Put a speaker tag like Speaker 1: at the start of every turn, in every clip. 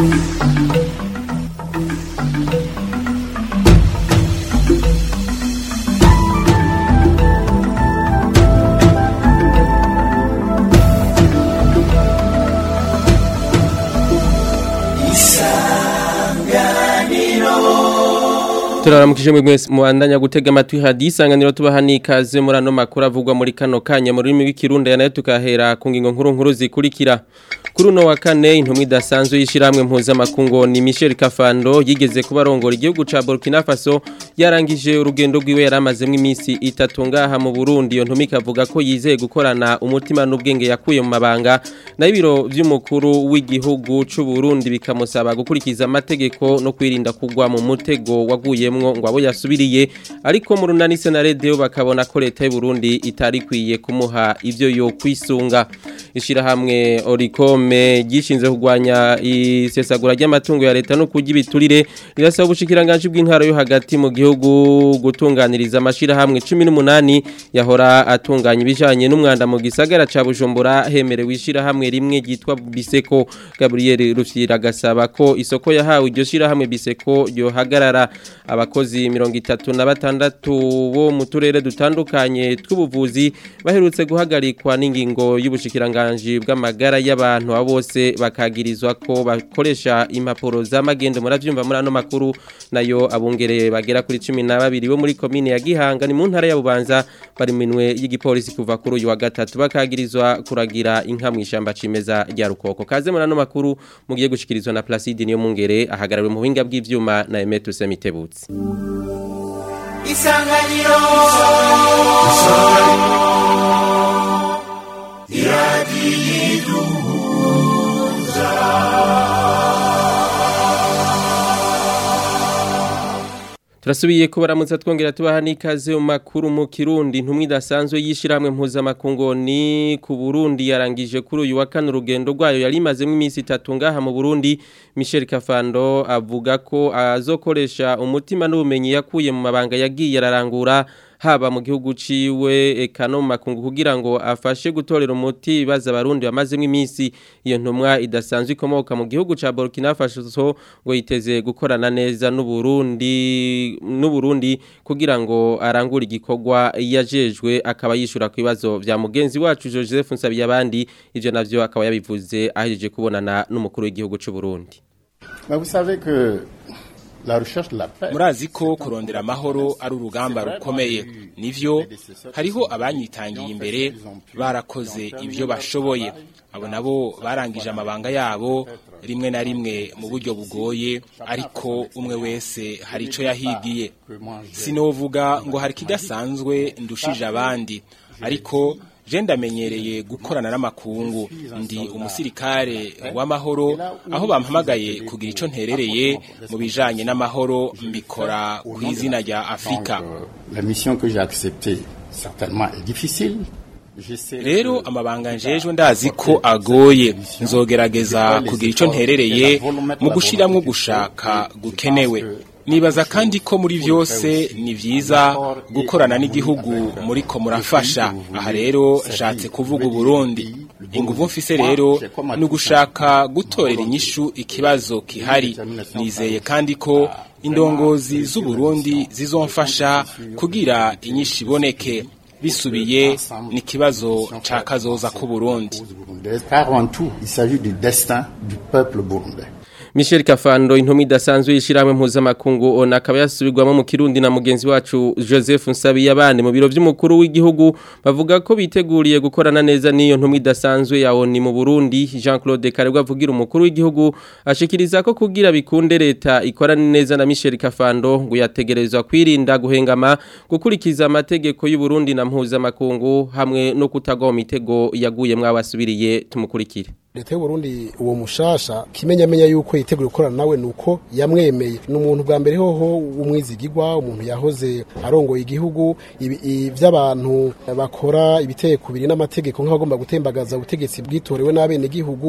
Speaker 1: turaramukije mwese muandanya gutega amatwi hadisanganiro tubaha nikaze muri ano makuru avugwa muri kano kanya mu rurimi rw'ikirundi ya nayo tukahera ku ngingo nkuru nkuru zikurikira kuri uno wa kane intumwa idasanzwe y'ishyirahamwe mpuzamakungu ni Michel Kafando yigeze kuba arongora igihugu ca Burkina Faso yarangije urugendo rwiwe yari amazemo iminsi itatu ngaha mu Burundi iyo ntumwa ikavuga ko yizeye gukorana umutima n'ubwenge yakuye mu mabanga nayo ibiro by'umukuru w'igihugu c'u Burundi bikamusaba gukurikiza amategeko no kwirinda kugwa mu mutego waguyemwo ngo abo yasubiriye ariko mu runani senarede bakabona ko leta y'u Burundi itari kwiye kumuha ivyo yo kwisunga ishirahamwe Oricome gishinze kugwanya isesagura ry'amatungo ya leta no kujya ibiturire rirasaba ubushikiranganje bw'intwaro yo hagati mu gihugu gutunganiriza amashirahamwe 18 yahora atunganya ibijanye n'umwanda mu gisagara ca Bujumbura hemerewe ishirahamwe rimwe ryitwa Biseko Gabriel Rufyira gasaba ko isoko yahawe iryo shirahamwe Biseko yo hagarara abakozi 36 bo mu turere dutandukanye tw'ubuvuzi baherutse guhagarikwa n'ingingo y'ubushikiranganje bw'amagara y'abantu bose bakagirizwa ko bakoresha impapuro z'amagendo muravyumva muri ano makuru nayo abungereye bagera kuri 12 bo muri commune ya Gihanga ni mu ntara ya Bubanza bari minwe y'igipolisi kuva kuri uyu wa gatatu bakagirizwa kuragira inka mu ishamba cimeza rya Rukoko kaze muri ano makuru mugiye gushikirizwa na Placide niyo mungere ahagarariwe mu buhinga bw'ivyuma na Emetu Semitebutsi
Speaker 2: Isanganiro
Speaker 1: Turasubiye kubaramutsa twongera tubaha nikaze mu makuru mu Kirundi ntumwe idasanzwe yishiramwe mpuzamakungu ni ku Burundi yarangije kuri uyu wa kane urugendo rwayo yari imazemo iminsi itatu ngaha mu Burundi Michel Kafando avuga ko azokoresha umutima n'ubumenyi yakuye mu mabanga yagiye ararangura haba mu gihugu ciwe eka no mu makungu kugira ngo afashe gutorera umuti baza abarundi bamazemo iminsi iyo ntumwa idasanzwe ikomoka mu gihugu ca Burkina Faso ngo yiteze gukorana neza n'Uburundi n'Uburundi kugira ngo arangure igikorwa yajejwe akaba yishura ku bibazo vya mugenzi wacu Joseph Nsabiyabandi ivyo navyo akaba yabivuze ahejeje kubonana n'umukuru w'igihugu c'u Burundi
Speaker 3: Mais vous savez que la recherche de la paix
Speaker 4: murazi ko kurondera amahoro ari urugamba rukomeye nivyo hariho abanyitangiye imbere barakoze ibyo bashoboye abo nabo barangije amabanga yabo rimwe na rimwe mu buryo bugoye ariko umwe wese hari ico yahigiye sinovuga ngo hari kidasanzwe ndushije abandi ariko je ndamenyereye gukorana n'amakungu ndi umusirikare w'amahoro aho bampamagaye kugira ico nterereye mu bijanye n'amahoro mbikora ku izina rya Afrika
Speaker 3: la mission que j'ai acceptée certainement est difficile J'essaie
Speaker 4: rero amabanga njejwe ndazi ko agoye nzogerageza kugira ico nterereye mu gushiramwo gushaka gukenewe nibaza kandi ko muri byose ni byiza gukorana n'igihugu muri ko murafasha aha rero nshatse kuvuga uburundi inguvu mfise rero ni ugushaka gutorera inyishu ikibazo kihari nizeye kandi ko indongozi z'uburundi zizomfasha kugira inyishu iboneke bisubiye ni ikibazo ca kazoza k'uburundi
Speaker 3: car en tout il s'agit du destin du peuple burundais
Speaker 1: Michel Kafando intumwa idasanzwe yishiramwe mpuzamakungu ona akaba yasubirwamo mu Kirundi na mugenzi wacu Joseph Nsabiyabandi mu biro by'umukuru w'igihugu bavuga ko biteguriye gukorana neza n'iyo ntumwa idasanzwe ya ONU mu Burundi Jean Claude Karegwa avugira umukuru w'igihugu ashikiriza ko kugira bikunde leta ikorana neza na Michel Kafando ngo yategerezwa kwirinda guhengama gukurikiza amategeko y'u Burundi na mpuzamakungu hamwe no kutagwa mu mitego yaguye mwabasubiriye tumukurikire
Speaker 5: leta y'u Burundi uwo mushasha kimenyamenya yuko yiteguye gukorana nawe nuko yamwemeye ni umuntu bwa mbere hoho umwizigirwa umuntu yahoze arongoye igihugu iby'abantu bakora ibiteye kubiri n'amategeko nk'abagomba gutembagaza ubutegetsi bwitorewe n'abene gihugu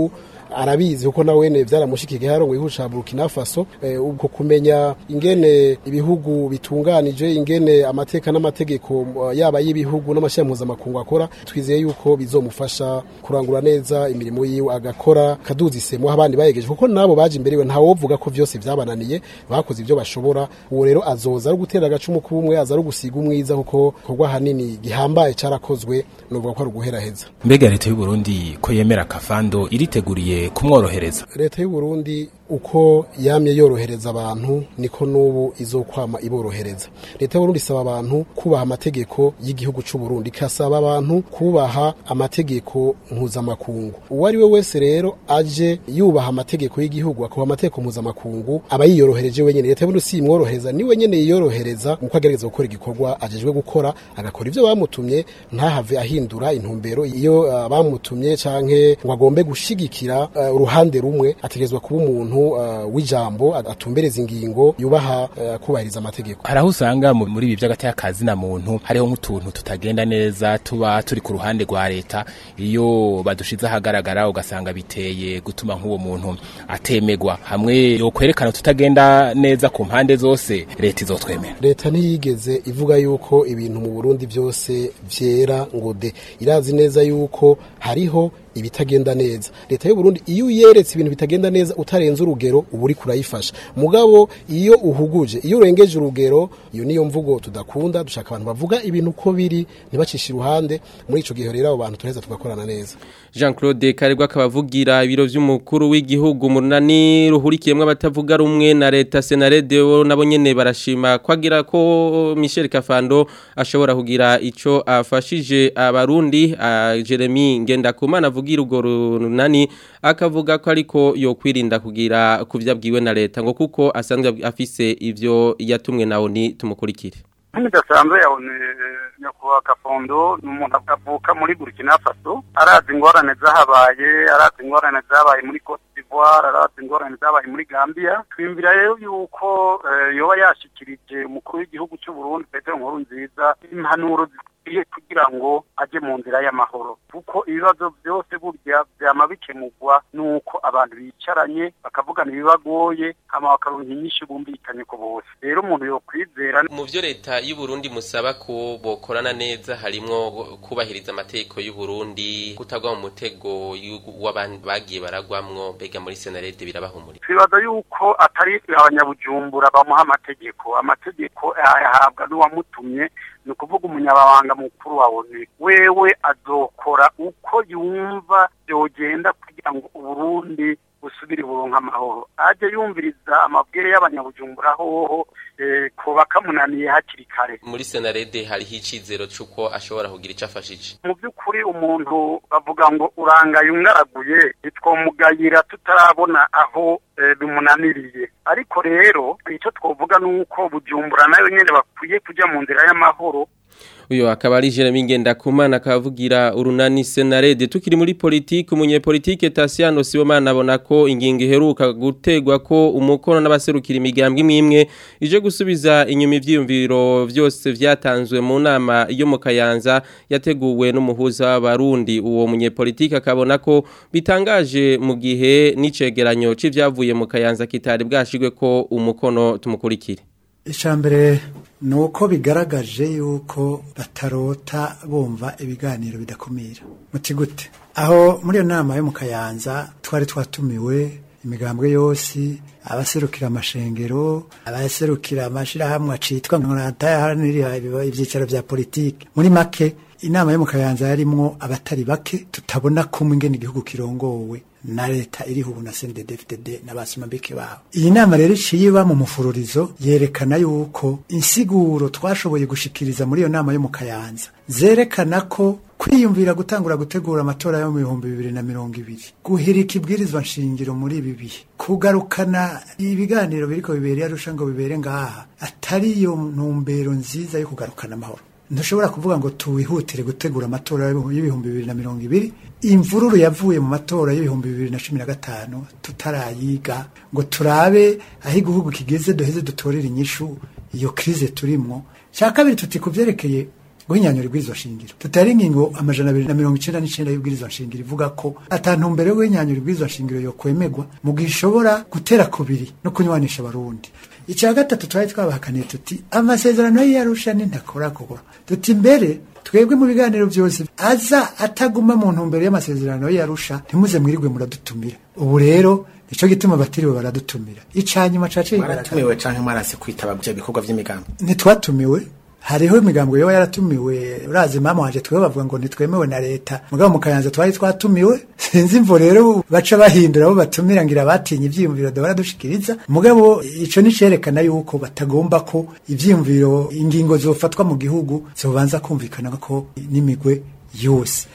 Speaker 5: arabizi kuko nawe ne byaramushikiye harongoye ihusha Burkina Faso eh, ubwo kumenya ingene ibihugu bitunganije ingene amateka n'amategeko uh, yaba y'ibihugu n'amashami mpuzamakungu akora twizeye yuko bizomufasha kurangura neza imirimo yiwe agakora kaduzi isemo abandi bayegeje kuko nabo baje imbere we ntawovuga ko vyose vyabananiye bakoze ivyo bashobora uwo rero azoza ari gutera agacumu k'ubumwe aza ari gusiga umwiza kuko korwa hanini gihambaye carakozwe novuga ko ari uguheraheza
Speaker 4: mbega leta y'u Burundi ko yemera kafando iriteguriye kumworohereza
Speaker 5: leta y'u Burundi uko yamye yorohereza abantu niko n'ubu izokwama iborohereza leta y'u Burundi isaba abantu kubaha amategeko y'igihugu c'u Burundi ikasaba abantu kubaha amategeko mpuzamakungu uwo ari we wese rero aje yubaha amategeko y'igihugu akubaha amategeko mpuzamakungu aba yiyorohereje wenyene leta y'u Burundi si imworohereza ni wenyene yiyorohereza muko agerageza gukora igikorwa ajejwe gukora agakora ivyo bamutumye ntahave ahindura intumbero iyo uh, bamutumye canke ngo agombe gushigikira uh, uruhande rumwe ategerezwa kuba umuntu uh, w'ijambo atumbereza ingingo yubaha uh, kubahiriza amategeko
Speaker 4: hari aho usanga mu- muri ibi by'agati y'akazi na muntu hariho nk'utuntu tutagenda neza tuba turi ku ruhande rwa leta iyo badushize ahagaragara ugasanga biteye gutuma nk'uwo muntu atemegwa hamwe yo kwerekana tutagenda neza ku mpande zose leta izotwemera
Speaker 5: leta ntiyigeze ivuga yuko ibintu mu Burundi byose vyera ngo de irazi neza yuko hariho ibitagenda neza leta y'u Burundi iyo uyeretse ibintu bitagenda neza utarenze urugero uba uri kurayifasha mugabo iyo uhuguje iyo urengeje urugero iyo niyo mvugo tudakunda dushaka abantu bavuga ibintu uko biri ntibacishe iruhande muri ico gihe rero abo bantu turaheza tugakorana neza
Speaker 1: Jean Claude Karegwa akabavugira ibiro vy'umukuru w'igihugu mu runani ruhurikiyemwe abatavuga rumwe na leta Senarede bo nabo nyene barashima kwagira ko Michel Kafando ashobora kugira ico afashije abarundi uh, Jeremy Ngendakumana avugira urwo runani akavuga ko ariko yo kwirinda kugira kuvyabwiwe na leta ngo kuko asanzwe afise ivyo yatumwe nawo ni tumukurikire
Speaker 2: nk'idasanzwe yabone nyakubahwa kafondo ni umuntu avuka muri burkina faso arazi ingorane zahabaye arazi ingorane zabaye muri cote d'ivoire arazi ingorane zabaye muri gambia twiyumvira rero yuko eh, yoba yashikirije umukuru w'igihugu cy'u burundi petero nkuru nziza impanuro zikwiye kugira ngo aje mu nzira y'amahoro kuko ibibazo byose burya byama bikemurwa nuko abantu bicaranye bakavugana ibibagoye hama bakaronka inyinshi bumvikanye ku bose rero umuntu yokwizera
Speaker 1: mu byo leta y'u Burundi musaba ko bokorana neza harimwo kubahiriza amategeko y'u Burundi kutagwa mu mutego w'abantu bagiye baragwamwo mbega muri senarete birabahumurira
Speaker 2: twibaza yuko atari abanyabujumbura bamuha amategeko amategeko ayahabwa n'uwamutumye ni ukuvuga umunyababanga mukuru wa onu wewe azokora uko yumva byogenda kugira ngo uburundi busubire buronka amahoro ajye yumviriza amabwire y'abanyabujumbura hoho eh, ko bakamunaniye hakiri kare
Speaker 1: muri senarede hariho icizero c'uko ashobora kugira ico afashije
Speaker 2: mu by'ukuri umuntu bavuga ngo urangaye umwaraguye ntitwomugayira tutarabona aho eh, bimunaniriye ariko rero icyo twovuga ni uko bujumbura nayo nyene bakwiye kujya mu nzira y'amahoro
Speaker 1: uyo akaba ari Jeremy Ngendakumana akavugira urunani Senarede tukiri muri politike umunyepolitike Tasiano Sibomana abona ko ingingo iheruka gutegwa ko umukono n'abaserukira imigambwe imwe ije gusubiza inyuma ivyiyumviro vyose vyatanzwe mu nama yo mu Kayanza yateguwe n'umuhuza w'abarundi uwo munyepolitike akabona ko bitangaje mu gihe n'icegeranyo c'ivyavuye mu Kayanza kitari bwashigwe ko umukono tumukurikire
Speaker 6: icambere ni uko bigaragaje yuko batarota bumva ibiganiro bidakumira muti gute aho muri iyo nama yo mu kayanza twari twatumiwe imigambwe yose abaserukira amashengero abaserukira amashirahamwe acitwa ngo natayaharanira ivyicaro vya politike muri make inama yo mu kayanza yarimwo abatari bake tutabona kumwe ingene igihugu kirongowe na leta iriho ubu na CNDD-FDD n'abasomambike babo iyi nama rero iciye iba mu mufururizo yerekana yuko insiguro twashoboye gushikiriza muri iyo nama yo mu kayanza zerekana ko kwiyumvira gutangura gutegura amatora yo mu bihumbi bibiri na mirongo ibiri guhirika ibwirizwa nshingiro muri ibi bihe kugarukana ibiganiro biriko bibereye arusha ngo bibere ngaha atari iyo ntumbero nziza yo kugarukana amahoro ntushobora kuvuga ngo tuwihutire gutegura amatora y'ibihumbi bibiri na mirongo ibiri imvururu yavuye mu matora y'ibihumbi bibiri na cumi na gatanu tutarayiga ngo turabe aho igihugu kigeze duheze dutorere inyishu iyo krize turimwo cya kabiri tuti ku byerekeye guhinyanyura ibwirizwa shingiro tutari ingingo amajana abiri na mirongo icenda n'icenda y'ibwirizwa shingiro ivuga ko atantumbere yo guhinyanyura ibwirizwa shingiro yokwemegwa mu gihe ishobora gutera kubiri no kunywanisha abarundi icya gatatu twari twabahakaniye tuti amasezerano y'iyarusha nintakora kugura tuti mbere twebwe mu biganiro byose aza ataguma mu ntumbero y'amasezerano y'iyarusha ntimuze mwirirwe muradutumira ubu rero nico gituma batiriwe baradutumira icanyuma cace
Speaker 7: baratumiwe canke mwarase kwitaba bya bikorwa vy'imigambi
Speaker 6: ntitwatumiwe hariho imigambo yoba yaratumiwe urazi mama wanje twe bavuga ngo ntitwemewe na leta mugabo mu kayanza twari twatumiwe sinzi imvo rero baca bahindura abo batumira ngira batinye ivyiyumviro da baradushikiriza mugabo ico ni cerekana yuko batagomba ko ivyiyumviro ingingo zofatwa mu gihugu zobanza kumvikana ko n'imigwe yose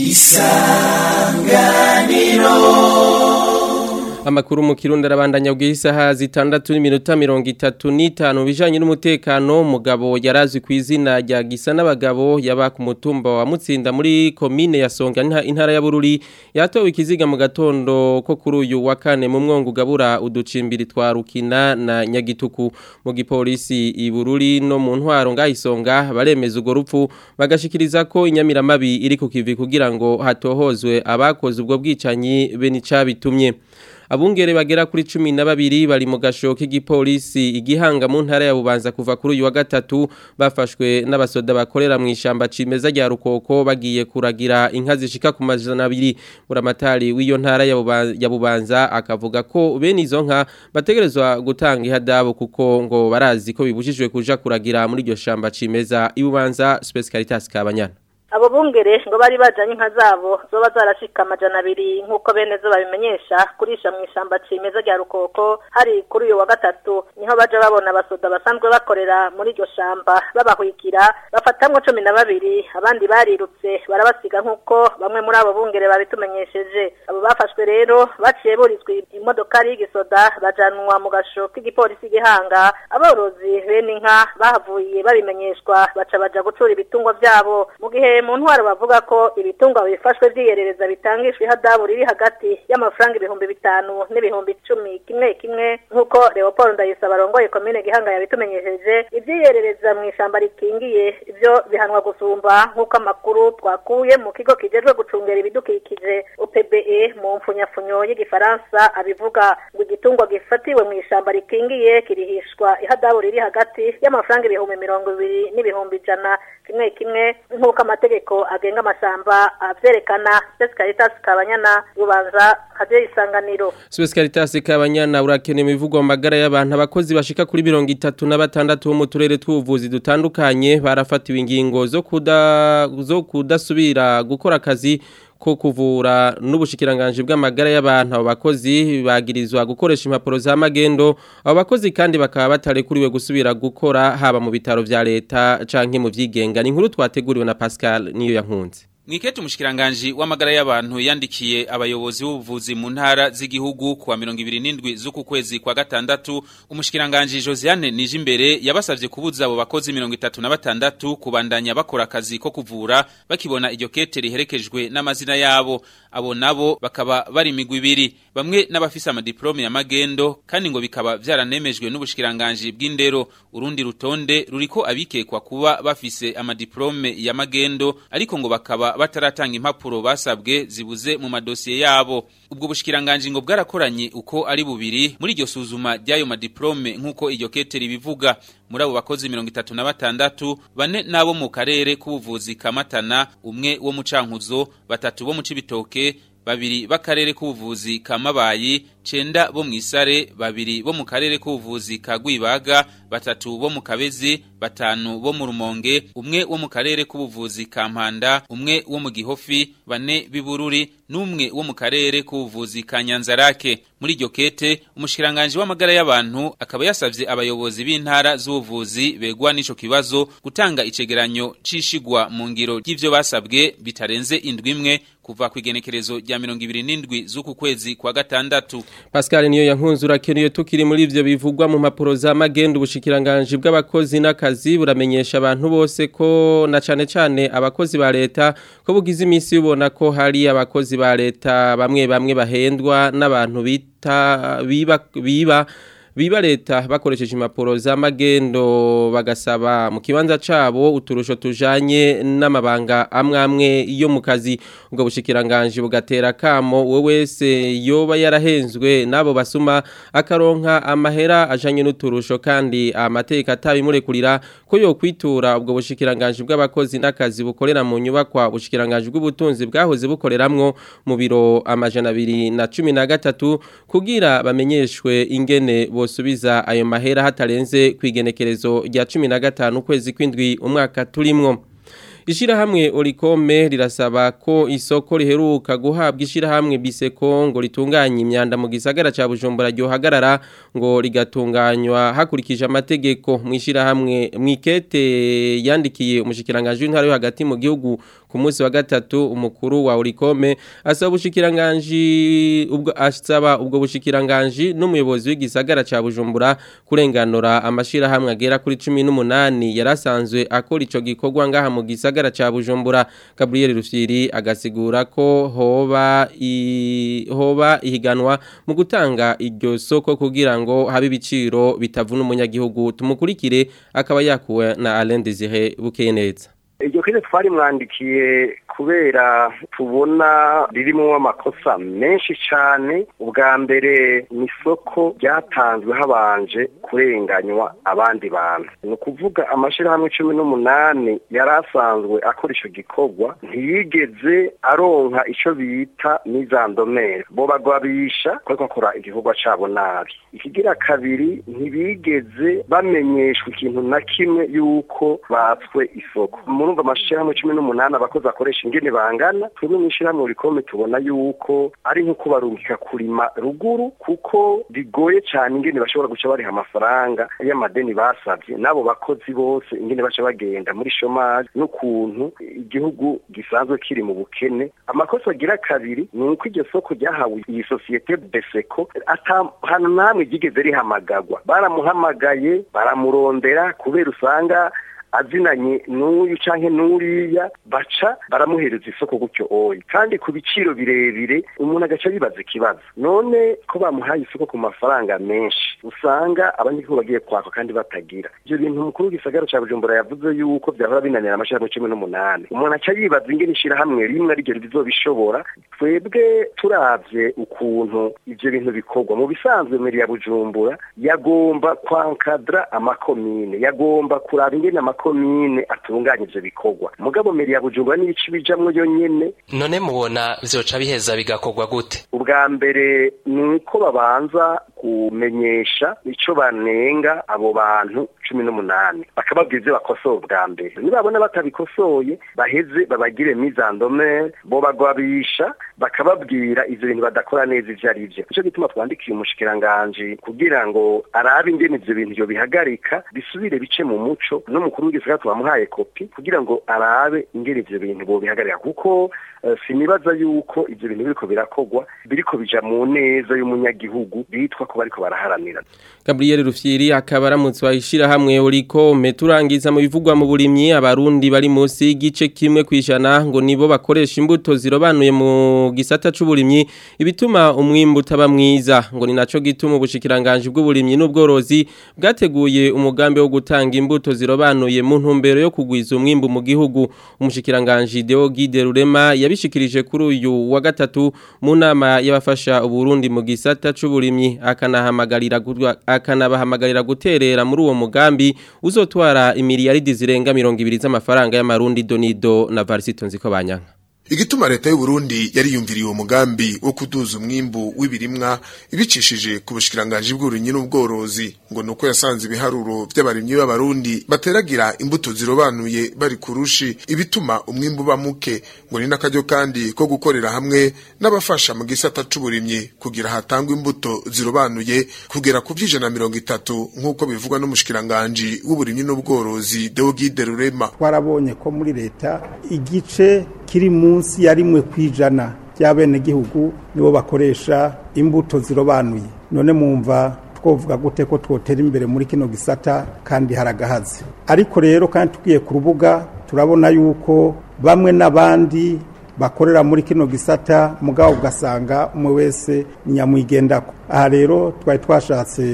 Speaker 1: Amakuru mu kirundi arabandanya bw'isaha zitandatu n'iminota mirongo itatu n'itanu bijanye n'umutekano mugabo yarazwi ku izina rya gisa n'abagabo yaba ku mutumba wa Mutsinda muri komine ya Songa intara ya Bururi yatowe ikiziga mu gatondo ko kuri uyu wa kane mu mwongo ugabura uducimbiri twa Rukina na Nyagituku mu gipolisi i Bururi no mu ntwaro ngayisonga baremeza ugo rupfu bagashikiriza ko inyamiramabi iri ku kivi kugira ngo hatohozwe abakoze ubwo bwicanyi be nicabitumye Abungere bagera kuri cumi na babiri bari mu gasho k'igipolisi igihanga mu ntara ya Bubanza kuva kuri uyu wa gatatu bafashwe n'abasoda bakorera mu ishamba cimeza rya Rukoko bagiye kuragira inka zishika ku majana abiri buramatari w'iyo ntara ya Bubanza akavuga ko bene izo nka bategerezwa gutanga ihadabu kuko ngo barazi ko bibujijwe kuja kuragira muri iryo shamba cimeza ibubanza Space Caritas Kabanyana
Speaker 8: abo bungere ngo bari bajanye inka zabo zoba zarashika amajana abiri nk'uko bene zo babimenyesha kurisha mu ishamba cimeza rya rukoko hari kuri uyu wa gatatu niho baja babona abasoda basanzwe bakorera muri iryo shamba babahwikira bafatamwo cumi na babiri abandi barirutse barabasiga nk'uko bamwe muri abo bungere babitumenyesheje abo bafashwe rero baciye burizwa imodokari y'igisoda bajanwa mu gasho k'igipolisi gihanga aborozi bene inka bahavuye babimenyeshwa baca baja gucura ibitungwa vyabo mu gihe mu ntwaro bavuga ko ibitungwa bifashwe vyiyerereza bitangishwa ihadabu riri hagati y'amafaranga ibihumbi bitanu n'ibihumbi icumi kimwe kimwe nk'uko Leopold Ndayisaba arongoye komine Gihanga yabitumenyesheje ivyiyerereza mu ishamba rikingiye ivyo bihanwa gusumba nk'uko amakuru twakuye mu kigo kijejwe gucungera ibidukikije UPBE mu mfunyafunyo y'igifaransa abivuga ngo igitungwa gifatiwe mu ishamba rikingiye kirihishwa ihadabu riri hagati y'amafaranga ibihumbi mirongo ibiri n'ibihumbi ijana kimwe kimwe nk'uko amategeko agenga amashyamba avyerekana Space Caritas Kabanyana rubanza kaje isanganiro
Speaker 1: Space Caritas Kabanyana urakene imivugwa mu magara y'abantu abakozi bashika kuri mirongo itatu na batandatu bo mu turere tw'ubuvuzi dutandukanye barafatiwe ingingo zo kuda zo kudasubira gukora akazi ko kuvura n'ubushikiranganje bw'amagara y'abantu abo bakozi bagirizwa gukoresha impapuro za magendo abo bakozi kandi bakaba batarekuriwe gusubira gukora haba mu bitaro vya leta canke mu vyigenga ni inkuru twateguriwe na Pascal niyo yankunze
Speaker 9: Mwiketi umushikiranganje w'amagara y'abantu yandikiye abayobozi b'ubuvuzi mu ntara z'igihugu kuwa 27 z'uku kwezi kwa gatandatu umushikiranganje Josiane Nijimbere yabasavye kubuza abo bakozi 36 kubandanya bakora akazi ko kuvura bakibona iryo kete riherekejwe n'amazina yabo abo nabo bakaba bari migwi ibiri bamwe n'abafise amadiplome ya magendo kandi ngo bikaba vyaranemejwe n'ubushikiranganje bw'indero urundi rutonde ruriko abikekwa kuba bafise amadiplome ya magendo ariko ngo bakaba bataratanga impapuro basabwe zibuze mu madosiye yabo ubwo bushikiranganje ngo bwarakoranye uko ari bubiri muri iryo suzuma ry'ayo madiplome nk'uko iryo kete ribivuga muri abo bakozi mirongo itatu na batandatu bane n'abo mu karere k'ubuvuzi kamatana umwe wo mu cankuzo batatu bo mu cibitoke babiri b'akarere k'ubuvuzi ka mabayi cenda bo mw'isare babiri bo mu karere k'ubuvuzi ka gwibaga batatu bo mu kabezi batanu bo mu rumonge umwe wo mu karere k'ubuvuzi ka mpanda umwe wo mu gihofi bane b'ibururi n'umwe wo mu karere k'ubuvuzi ka nyanzarake muri iryo kete umushikiranganje w'amagara y'abantu akaba yasavye abayobozi b'intara z'ubuvuzi begwa n'ico kibazo gutanga icegeranyo cishigwa mu ngiro ry'ivyo basabwe bitarenze indwi imwe kuva kwigenekerezo rya 27 z'uku kwezi kwa gatandatu
Speaker 1: Pascal niyo yankunze urakenuye tukiri muri ivyo bivugwa mu mapuro za magendo ubushikiranganje bw'abakozi n'akazi buramenyesha abantu bose ko na cane cane abakozi ba leta ko bugize imisi ubona ko hari abakozi ba leta bamwe bamwe bahendwa n'abantu bita biba biba biba leta bakoresheje impapuro z'amagendo bagasaba mu kibanza cabo uturusho tujanye n'amabanga amwe amwe yo mu kazi ubwo bushikiranganje bugatera kamo we wese yoba yarahenzwe nabo basuma akaronka amahera ajanye n'uturusho kandi amateka atabimurekurira ko yo kwitura ubwo bushikiranganje bw'abakozi n'akazi bukorera mu nyubakwa bushikiranganje bw'ubutunzi bwahoze bukoreramwo mu biro amajana abiri na cumi na gatatu kugira bamenyeshwe ingene bosubiza ayo mahera hatarenze kwigenekerezo rya cumi na gatanu ukwezi kw'indwi umwaka turimwo Ishirahamwe Olikome rirasaba ko isoko riheruka guhabwa ishirahamwe Biseko ngo ritunganye imyanda mu gisagara ca Bujumbura ryo hagarara ngo rigatunganywa hakurikije amategeko mu ishirahamwe mwikete yandikiye umushikiranganje w'intara yo hagati mu gihugu ku munsi wa gatatu umukuru wa Olikome asaba ubushikiranganje ubwo asaba ubwo bushikiranganje n'umuyobozi w'igisagara ca Bujumbura kurenganura amashirahamwe agera kuri 18 yarasanzwe akora ico gikorwa ngaha mu gisagara gisagara cha Bujumbura Gabriel Rufyiri agasigura ko hoba i, hoba ihiganwa mu gutanga iryo soko kugira ngo habe ibiciro bitavuna umunyagihugu tumukurikire akaba yakuwe na Alain Désiré Bukeneza
Speaker 10: iryo kire twari mwandikiye kubera tubona ririmo amakosa menshi cyane ubwa mbere ni isoko ryatanzwe habanje kurenganywa abandi bantu ni ukuvuga amashyirahamwe cumi n'umunani yari asanzwe akora icyo gikorwa ntiyigeze aronka icyo bita n'izandomere bo bagwabisha kuko bakora igikorwa cyabo nabi ikigira kabiri ntibigeze bamenyeshwa ikintu na kimwe y'uko batswe isoko murumva amashyirahamwe cumi n'umunani abakozi akoresha ingene bangana twebwe mu ishyirahamwe rikome tubona yuko ari nko kubarungika kurima ruguru kuko bigoye cyane ingene bashobora guca bariha amafaranga y'amadeni basabye n'abo bakozi bose ingene baca bagenda muri shomari n'ukuntu igihugu gisanzwe kiri mu bukene amakosa agira kabiri ni uko iryo soko ryahawe iyi sosiyete beseko ahantu namwe ryigeze rihamagagwa baramuhamagaye baramurondera kubera usanga azinanye n'uyu canke n'uriya baca baramuhereza isoko gutyo oyi kandi ku biciro birebire umuntu agaca yibaza ikibazo none ko bamuhaye isoko ku mafaranga menshi usanga abanyagihugu bagiye kwaka kandi batagira ivyo bintu umukuru w'igisagara ca bujumbura yavuze yuko vyahora binanira amashirahamwe cumi n'umunani umuntu aca yibaza ingene ishirahamwe rimwe ariryo rizobishobora twebwe turavye ukuntu ivyo bintu bikorwa mu bisanzwe meri ya bujumbura yagomba kwankadra amakomine yagomba kuraba ingene amakomine atunganya ivyo bikorwa mugabo meri ya bujumbura n'ibice bijamwo yo nyene
Speaker 11: none mubona vyoca biheza bigakorwa gute
Speaker 10: ubwa mbere ni uko babanza kumenyesha ico banenga abo bantu cumi n'umunani bakababwira ivyo bakosora ubwa mbere nibabona batabikosoye baheze babagire mizandomere bo bagwabisha bakababwira ivyo bintu badakora neza ivyo ari vyo nico gituma twandikiye umushikiranganji kugira ngo arabe ingene ivyo bintu vyo bihagarika bisubire bice mu muco n'umukuru w'igisagara twamuhaye kopi kugira ngo arabe ingene ivyo bintu bo bihagarika kuko uh, sinibaza yuko ivyo bintu biriko birakorwa biriko bija mu neza y'umunyagihugu bitwa ko bariko baraharanira
Speaker 1: Gabriel Rufyiri akaba aramutse wahishira hamwe uriko meturangiza mu bivugwa mu burimyi abarundi bari munsi y'igice kimwe kwijana ngo nibo bakoresha imbuto zirobanuye mu gisata c'uburimyi ibituma umwimbu utaba mwiza ngo ni naco gituma ubushikiranganje bw'uburimyi n'ubworozi bwateguye umugambi wo gutanga imbuto zirobanuye mu ntumbero yo kugwiza umwimbu mu gihugu umushikiranganje Deo Guide Rurema yabishikirije kuri uyu wa gatatu mu nama y'abafasha uburundi mu gisata c'uburimyi akanahamagarira akanabahamagarira guterera muri uwo mugambi uzotwara imiliyaridi zirenga 200 z'amafaranga y'amarundi donido na Varsito nziko banyanka
Speaker 12: igituma leta y'u Burundi yariyumviriye uwo mugambi wo kuduza umwimbu w'ibirimwa ibicishije ku bushikiranganje bw'uburimyi n'ubworozi ngo nuko yasanze ibiharuro by'abarimyi b'abarundi bateragira imbuto zirobanuye bari kurushi ibituma umwimbu bamuke ngo ni n'akaryo kandi ko gukorera hamwe n'abafasha mu gisata c'uburimyi kugira hatangwe imbuto zirobanuye kugera ku vy'ijana mirongo itatu nk'uko bivugwa n'umushikiranganje w'uburimyi n'ubworozi Deogide Rurema
Speaker 13: twarabonye ko muri leta igice kiri munsi ya rimwe kwijana by'abenegihugu nibo bakoresha imbuto zirobanuye none mumva twovuga gute ko twotera imbere muri kino gisata kandi haragahaze ariko rero kandi tugiye ku rubuga turabona yuko bamwe n'abandi bakorera muri kino gisata mugabo ugasanga umwe wese nyamwigendako aha rero twari twashatse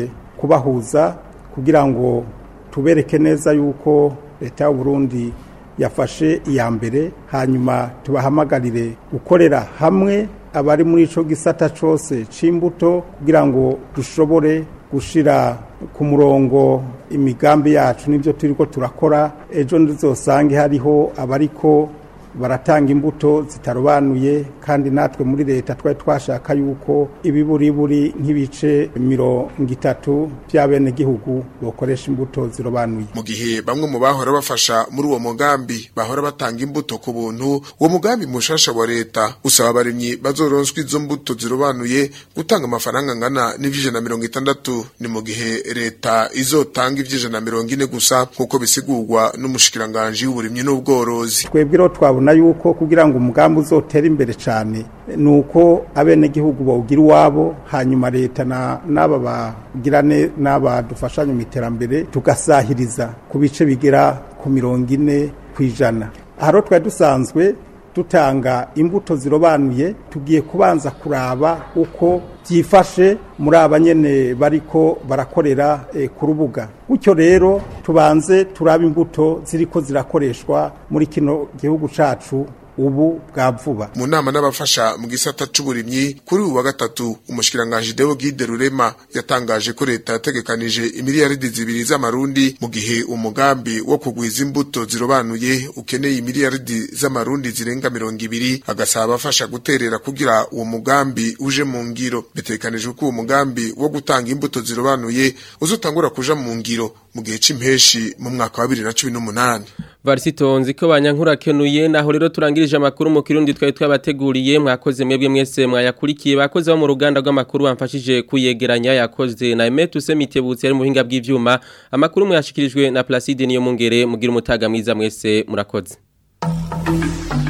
Speaker 13: kubahuza kugira ngo tubereke neza yuko leta y'u Burundi yafashe iya mbere hanyuma tubahamagarire gukorera hamwe abari muri ico gisata cose c'imbuto kugira ngo dushobore gushira ku murongo imigambi yacu n'ibyo turiko turakora ejo ndizosange hariho abariko baratanga imbuto zitarobanuye kandi natwe muri leta twari twashaka yuko ibiburiburi nk'ibice mirongo itatu by'abenegihugu bokoresha imbuto zirobanuye
Speaker 12: mu gihe bamwe mu bahora bafasha muri uwo mugambi bahora batanga imbuto ku buntu uwo mugambi mushasha wa leta usaba abarimyi bazoronswa izo mbuto zirobanuye gutanga amafaranga angana n'ivy'ijana mirongo itandatu ni mu gihe leta izotanga ivy'ijana mirongo ine gusa nk'uko bisigurwa n'umushikiranganji w'uburimyi n'ubworozi
Speaker 13: twebwe rero twabona yuko kugira ngo umugambi uzotere imbere cyane ni uko abenegihugu bawugira iwabo hanyuma leta n'aba bagira n'aba dufashanya mu iterambere tugasahiriza ku bice bigera ku mirongo ine ku ijana aha rero twari dusanzwe dutanga imbuto zirobanuye tugiye kubanza kuraba uko byifashe muri aba nyene bariko barakorera e, ku rubuga gutyo rero tubanze turabe imbuto ziriko zirakoreshwa muri kino gihugu cacu ubu bwa vuba
Speaker 12: mu nama n'abafasha mu gisata c'uburimyi kuri uyu wa gatatu umushikiranganji Deo Guide Rurema yatangaje ko leta yategekanije imiliyaridi zibiri z'amarundi mu gihe umugambi wo kugwiza imbuto zirobanuye ukeneye imiliyaridi z'amarundi zirenga mirongo ibiri agasaba abafasha guterera kugira uwo mugambi uje mu ngiro bitegekanijwe ko uwo mugambi wo gutanga imbuto zirobanuye uzotangura kuja mu ngiro mu gihe c'impeshi mu mwaka wa 2018
Speaker 1: Varisito nziko banyankura kenuye naho rero turangirije amakuru mu kirundi twari twabateguriye mwakoze mwebwe mwese mwayakurikiye bakoze bo mu ruganda rw'amakuru bamfashije kuyegeranya yakoze na Emetu Semitebutse ari mu buhinga bw'ivyuma amakuru mwashikirijwe na Placide niyo mungere mugira umutaga mwiza mwese murakoze